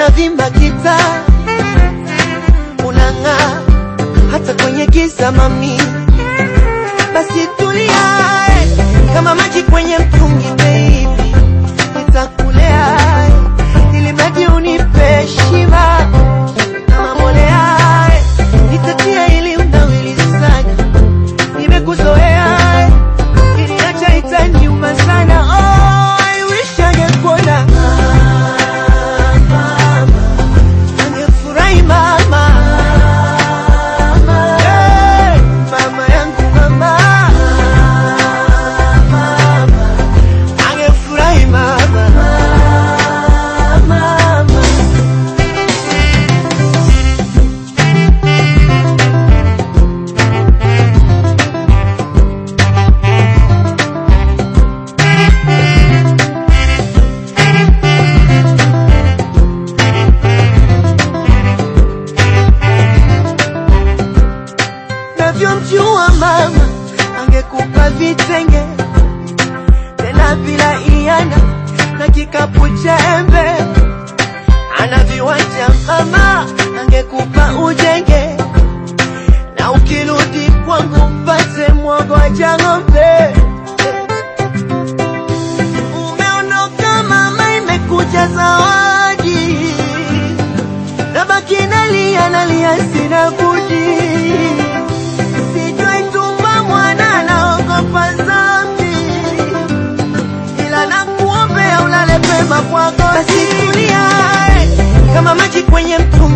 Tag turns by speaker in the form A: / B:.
A: unavimba kita unang'aa hata kwenye giza mami basi tulia eh, kama maji kwenye mtungi baby nitakulea eh, ili mradi unipe heshima kama mbolea eh, nitatia ili unawili sana nimekuzoea eh, kiniacha itaniuma sana oh, I wish angekuona angefurahi mama Hey, mama yangu mama angefurahi mama mama navyomjua mama angekupa vitenge tena bila iana na kikapu cha embe ana viwanja mama angekupa ujenge na ukirudi kwangu mpate mwogo wa ng'ombe umeondoka mama imekuja zawadi nabaki nalia nalia sina budi sijui tumba mwana naogopa zambi ila nakuombea ulale pema kwako basi tulia eh, kama maji kwenye mtungi